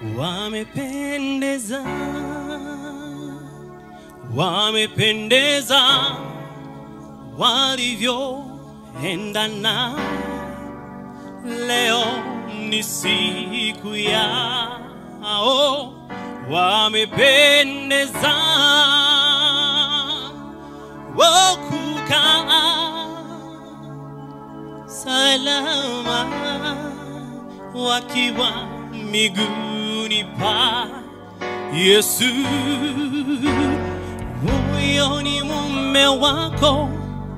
wamependeza, wamependeza walivyoendana. Leo ni siku yao, wamependeza wakukaa salama wakiwa miguuni pa Yesu. Huyo ni mume wako,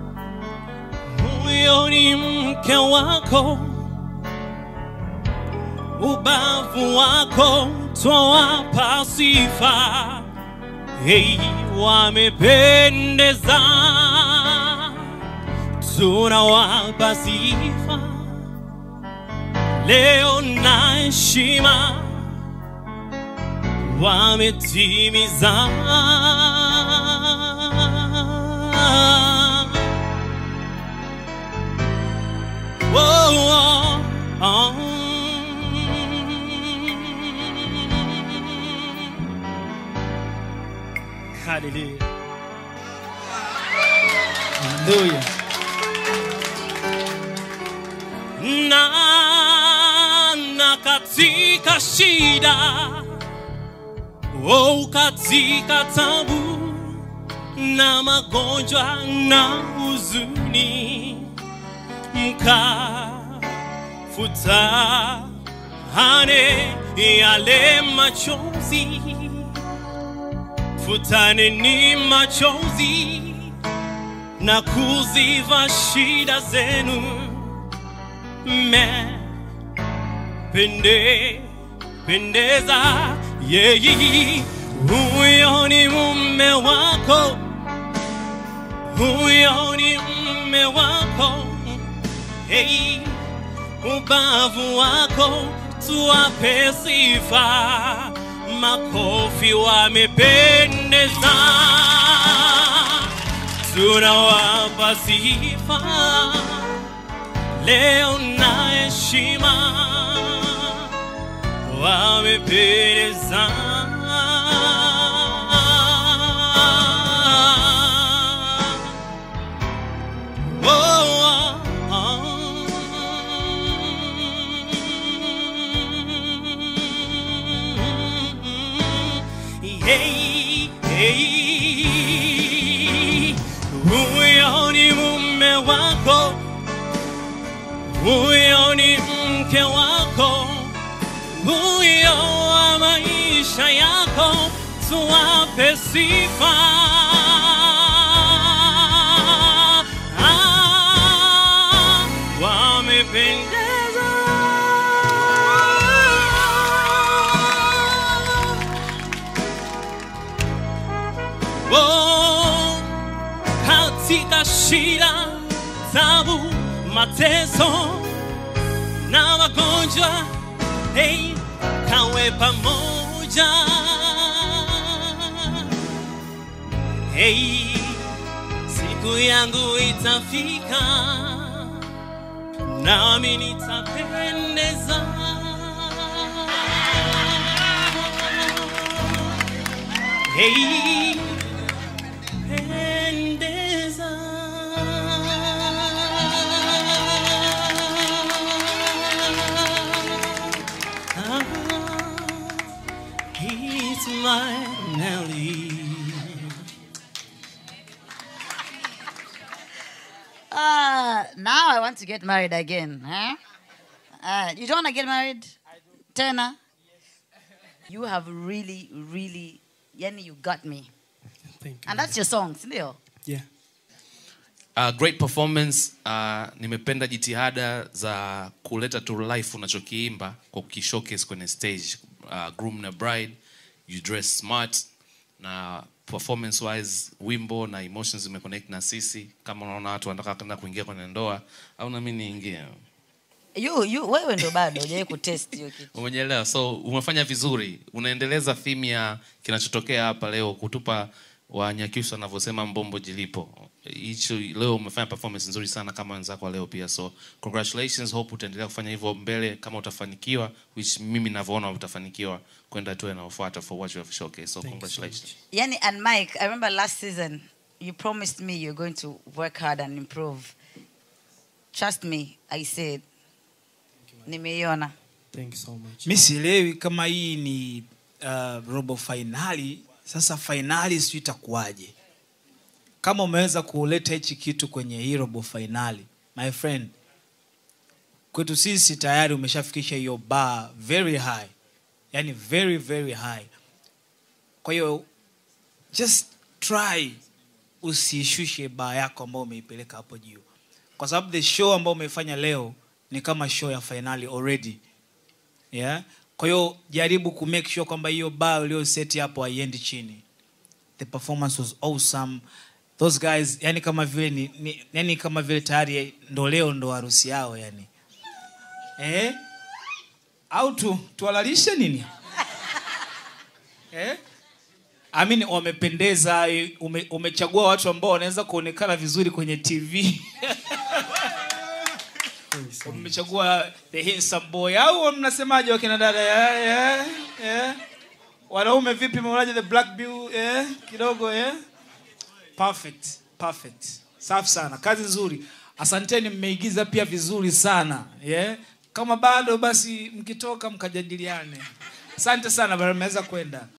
huyo ni mke wako, ubavu wako twawapa sifa. Hey, wamependeza, tunawapa sifa leo na heshima wametimiza. Oh, oh, oh. Hallelujah. Haleluya. na na katika shida oh, katika tabu na magonjwa na huzuni mkafutane yale machozi futane ni machozi na kuziva shida zenu me pende pendeza yeyi huyo ni mume wako huyo ni mume wako hey, ubavu wako tuwape sifa makofi wamependeza tunawapa sifa leo na heshima wamependeza. Oh, oh, oh. Hey, hey. Huyo ni mume wako huyo ni mke wako, huyo wa maisha yako, tuwape sifa. Ah, wamependeza. Oh, katika shida, tabu, mateso na magonjwa, hey, kawe pamoja. Hey, siku yangu itafika, nami nitapendeza. Hey, pendeza. Ah, he's my Nelly. Uh, now I want to get married again. Huh? Uh, you don't want to get married? Tena? You have really, really, yani you got me. Thank you. And that's your song, sindio? Yeah. uh, great performance uh, nimependa jitihada za kuleta to life unachokiimba kwa kukishowcase kwenye stage uh, groom na bride you dress smart na performance wise wimbo na emotions zimeconnect na sisi kama unaona watu wanataka kwenda kuingia kwenye ndoa au nami niingie You, you, wewe ndo bado hujawai kutest hiyo kitu. umenyelewa so umefanya vizuri unaendeleza theme ya kinachotokea hapa leo kutupa wanyakyusa wanavyosema mbombo jilipo hicho leo umefanya performance nzuri sana kama wenzako wa leo pia so congratulations hope utaendelea kufanya hivyo mbele kama utafanikiwa which mimi navyoona utafanikiwa kwenda hatua inayofuata for what you have showcased so Thank you so congratulations Yani and Mike, I remember last season you promised me you're going to work hard and improve. Trust me, I said. Nimeiona. Thank you so much. mi sielewi kama hii ni uh, robo fainali sasa fainali sijui itakuwaje kama umeweza kuleta hichi kitu kwenye hii robo fainali my friend kwetu sisi tayari umeshafikisha hiyo bar very high yani very very high kwa hiyo just try usishushe baa yako ambayo umeipeleka hapo juu kwa sababu the show ambayo umefanya leo ni kama show ya fainali already yeah? kwa hiyo jaribu ku make sure kwamba hiyo bar uliyoseti hapo haiendi chini the performance was awesome those guys yani kama vile ni, ni yani kama vile tayari ndo leo ndo harusi yao yani eh? au tu tuwalalishe nini eh? I mean, wamependeza ume, umechagua watu ambao wanaweza kuonekana vizuri kwenye tv umechagua the handsome boy au mnasemaje wakina dada yeah, yeah, yeah. wanaume vipi mnaonaje the black bill yeah, kidogo yeah? perfect perfect safi sana kazi nzuri asanteni mmeigiza pia vizuri sana yeah? kama bado basi mkitoka mkajadiliane asante sana bana mmeweza kwenda